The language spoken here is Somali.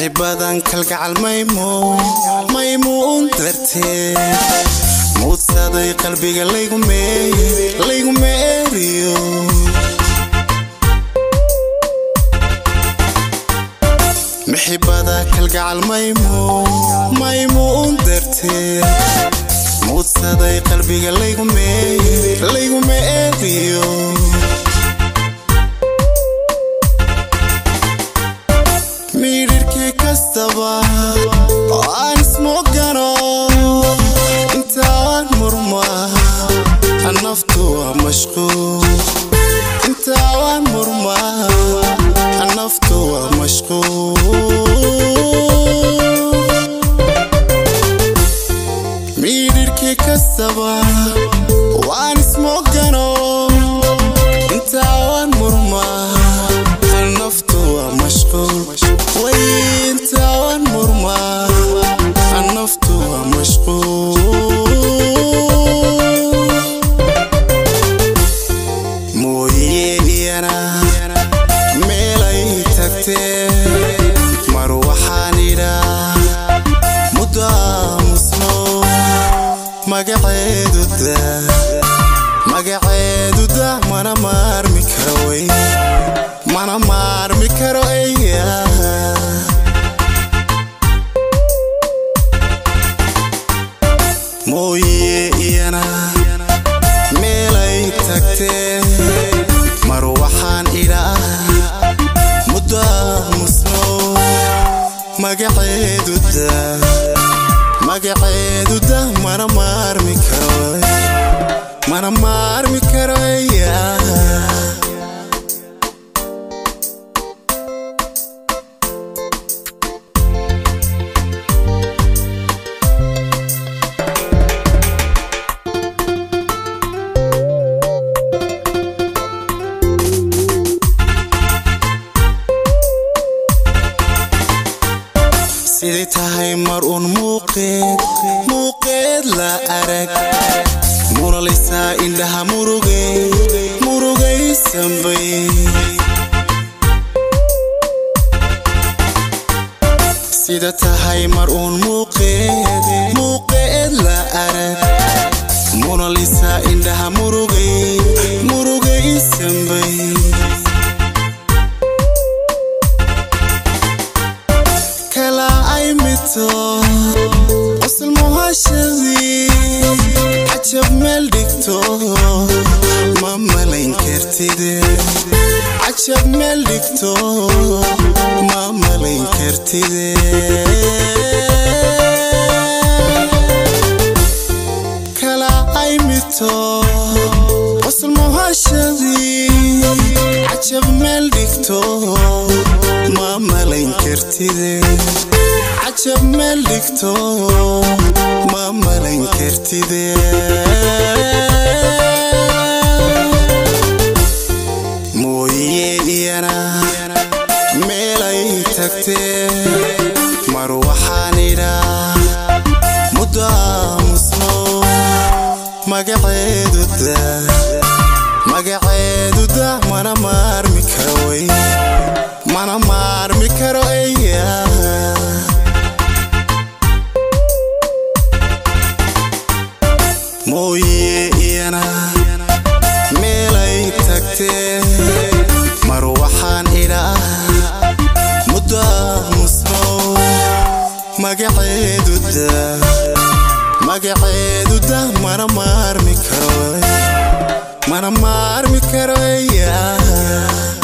mixibadan kalgacal maymuun dartee muudsaday qalbiga laygu meeriyo mixibada kalgacal maymuun dartee muudsaday qalbiga laygu meeriyo midhirkii kastaba oo aan ismogano intaan murmaa naftu waa mashquul intaan murmaa naftu waa mashquul midhirkii kastaba waan ismogano intaan murmaa naftu waa mashquul wayntaan murmaa naftu waa mashquul mooye iyana meelay tagtee mar waxaan idhaa muddo aamusno magaceeduda magaceeduda mana maarmi karo wey mana maarmi karo eya mooye iyana meelay tagtee mar waxaan idhaa muddo aamusno magaceeduda magaceeduda mana maarmi karo mana maarmi karo eya siday tahay mar uun muuqeed muuqeed la arag munalaysaa indhaha murugay murugaysanbay sida tahay mar uun muuqeed muuqeed la arag munalaysaa indhaha murugay murugaysanbay kala ay mito qosol muhashadii cajab meel dhigto ma malayn kartide cajab meel dhigto ma malayn kartide kala ay mito qosol muhashadii cajab meel dhigto ma malayn kartide cajab meel dhigto ma malayn kartide mooye iyana meelay tagtee mar waxaan idhaa muddo aamusno magaceeduda magaceeduda mana maarmi karo wey mana maarmi karo eya mooye iyana meelay tagtee mar waxaan idhaa muddo aamusno magaceeduda magaceeduda mana maarmi karo mana maarmi karo eya